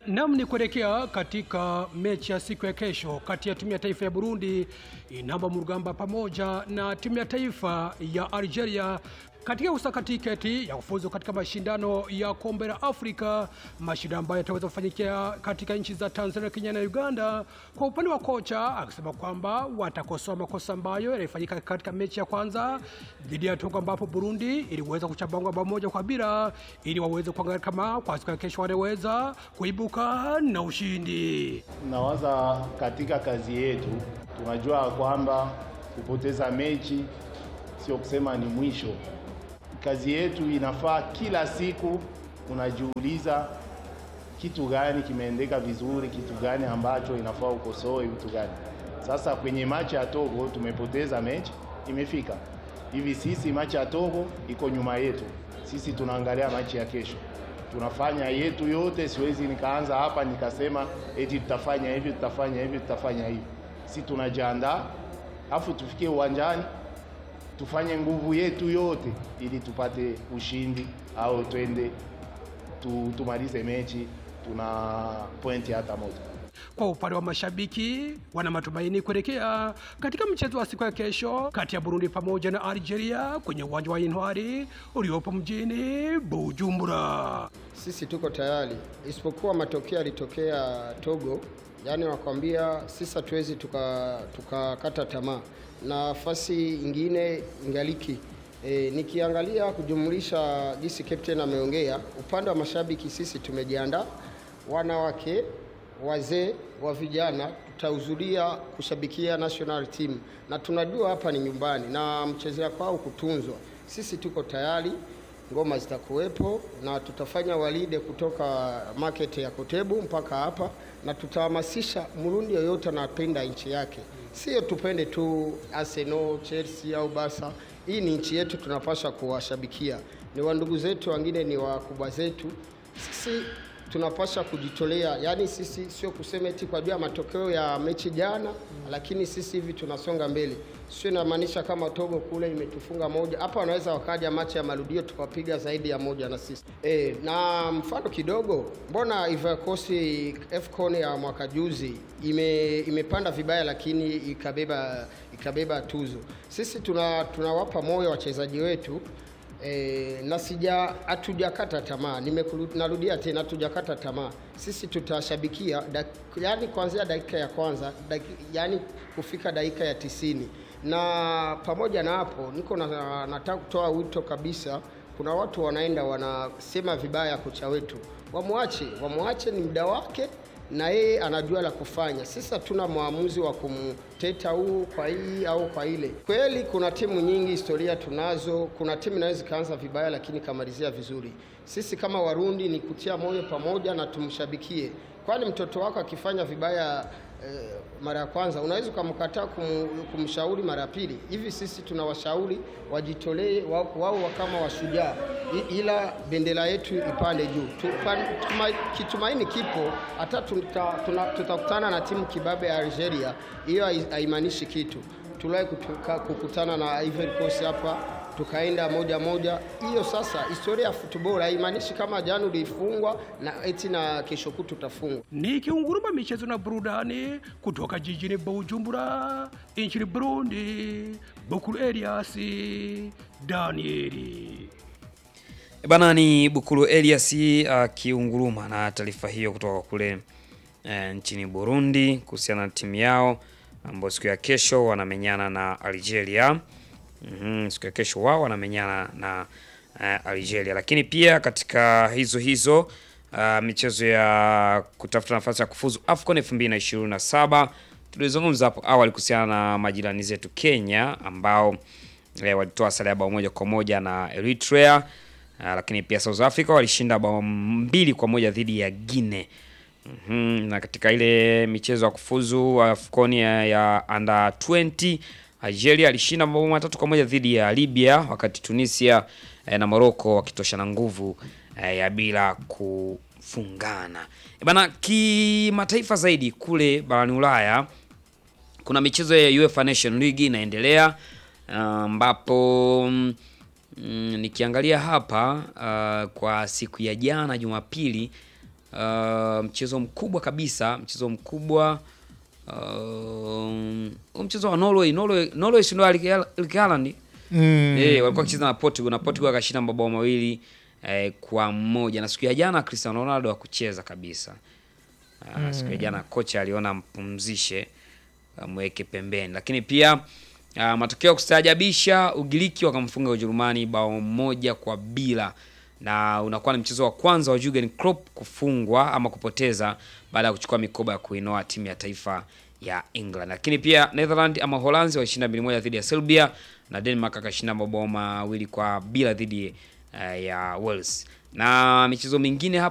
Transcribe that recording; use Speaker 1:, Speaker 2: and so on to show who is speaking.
Speaker 1: Nam ni kuelekea katika mechi ya siku ya kesho kati ya timu ya taifa ya Burundi inamba Murugamba pamoja na timu ya taifa ya Algeria katika kusaka tiketi ya kufuzu katika mashindano ya kombe la Afrika, mashindano ambayo yataweza kufanyikia katika nchi za Tanzania, Kenya na Uganda. Kwa upande wa kocha akisema kwamba watakosoa makosa ambayo yalifanyika katika mechi ya kwanza dhidi ya Togo, ambapo Burundi iliweza kuchabangwa bao moja kwa bila, ili waweze kuangalia kama kwa siku ya kesho wanaweza kuibuka na ushindi.
Speaker 2: Nawaza katika kazi yetu tunajua kwamba kupoteza mechi sio kusema ni mwisho. Kazi yetu inafaa kila siku unajiuliza kitu gani kimeendeka vizuri, kitu gani ambacho inafaa ukosoe, vitu gani. Sasa kwenye machi ya Togo tumepoteza mechi, imefika hivi. Sisi machi ya Togo iko nyuma yetu, sisi tunaangalia machi ya kesho, tunafanya yetu yote. Siwezi nikaanza hapa nikasema eti tutafanya hivi, tutafanya hivi, tutafanya hivi. Si tunajiandaa afu tufikie uwanjani tufanye nguvu yetu yote ili tupate ushindi au twende tu, tumalize mechi tuna pointi hata moja.
Speaker 1: Kwa upande wa mashabiki wana matumaini kuelekea katika mchezo wa siku ya kesho kati ya Burundi pamoja na Algeria kwenye uwanja wa Intwari uliopo mjini Bujumbura.
Speaker 3: Sisi tuko tayari, isipokuwa matokeo yalitokea Togo, yaani nakwambia sisi hatuwezi tukakata tuka tamaa, nafasi ingine ingaliki. E, nikiangalia kujumlisha jinsi captain ameongea, upande wa mashabiki sisi tumejiandaa, wanawake wazee wa vijana tutahudhuria kushabikia national team, na tunajua hapa ni nyumbani na mchezea kwao kutunzwa. Sisi tuko tayari, ngoma zitakuwepo na tutafanya walide kutoka market ya Kotebu mpaka hapa, na tutahamasisha Mrundi yoyote anapenda nchi yake, sio tupende tu Arsenal, Chelsea au Barca. Hii ni nchi yetu, tunapaswa kuwashabikia. Ni wandugu zetu, wengine ni wakubwa zetu. Sisi tunapaswa kujitolea, yaani sisi sio kusema eti kwa juu ya matokeo ya mechi jana, lakini sisi hivi tunasonga mbele. Sio inamaanisha kama Togo kule imetufunga moja, hapa wanaweza wakaja machi ya marudio tukapiga zaidi ya moja na sisi e, na mfano kidogo, mbona Ivory Coast AFCON ya mwaka juzi ime, imepanda vibaya, lakini ikabeba ikabeba tuzo. Sisi tuna tunawapa moyo wachezaji wetu E, na sija hatujakata tamaa, narudia tena, hatujakata tamaa. Sisi tutashabikia dak, yani kuanzia dakika ya kwanza dak, yani kufika dakika ya tisini, na pamoja na hapo niko na, nataka kutoa wito kabisa. Kuna watu wanaenda wanasema vibaya kocha wetu, wamwache, wamwache, ni muda wake na yeye anajua la kufanya. Sisi hatuna mwamuzi wa kumteta huu kwa hii au kwa ile. Kweli kuna timu nyingi, historia tunazo. Kuna timu inaweza ikaanza vibaya, lakini kamalizia vizuri. Sisi kama Warundi ni kutia moyo pamoja na tumshabikie, kwani mtoto wako akifanya vibaya eh, mara ya kwanza unaweza ukamkataa kum, kumshauri mara ya pili. Hivi sisi tunawashauri wajitolee wao, wao kama washujaa, ila bendera yetu ipande juu. Kitumaini kipo, hata tutakutana tuta na timu kibabe ya Algeria, hiyo haimaanishi kitu. Tuliwahi kukutana na Ivory Coast hapa tukaenda moja moja. Hiyo sasa historia ya football haimaanishi kama jana ulifungwa na eti na kesho kutu utafungwa.
Speaker 1: Ni kiunguruma michezo na burudani kutoka jijini Bujumbura nchini Burundi. Bukuru Elias Danieli.
Speaker 4: Bana ni Bukuru Elias akiunguruma uh, na taarifa hiyo kutoka kule uh, nchini Burundi kuhusiana na timu yao ambao siku ya kesho wanamenyana na Algeria. Mm -hmm, siku ya kesho wao wanamenyana na uh, Algeria, lakini pia katika hizo hizo uh, michezo ya kutafuta nafasi ya kufuzu AFCON 2027 tulizungumza hapo awali kuhusiana na majirani zetu Kenya ambao eh, walitoa sare ya bao moja kwa moja na Eritrea uh, lakini pia South Africa walishinda bao mbili kwa moja dhidi ya Guinea. Mm -hmm, na katika ile michezo ya kufuzu AFCON ya, ya under 20 Algeria alishinda mabao matatu kwa moja dhidi ya Libya, wakati Tunisia eh, na Morocco wakitoshana nguvu eh, ya bila kufungana. E bana, kimataifa zaidi kule barani Ulaya kuna michezo ya UEFA Nation League inaendelea ambapo um, mm, nikiangalia hapa uh, kwa siku ya jana Jumapili uh, mchezo mkubwa kabisa, mchezo mkubwa um, huu mchezo wa Norway, Norway, Norway si ndio Erling Haaland
Speaker 5: Mm.
Speaker 4: Eh, walikuwa wakicheza na Portugal na Portugal akashinda mabao mawili eh, kwa moja na siku ya jana Cristiano Ronaldo hakucheza kabisa. Ah, siku ya jana kocha aliona mpumzishe amweke pembeni, lakini pia ah, matokeo ya kustaajabisha, Ugiriki wakamfunga Ujerumani bao moja kwa bila na unakuwa ni mchezo wa kwanza wa Jurgen Klopp kufungwa ama kupoteza baada ya kuchukua mikoba ya kuinoa timu ya taifa ya England. Lakini pia Netherland ama Holanzi walishinda mbili moja dhidi ya Serbia na Denmark akashinda mabao mawili kwa bila dhidi eh, ya Wales. Na michezo mingine hapa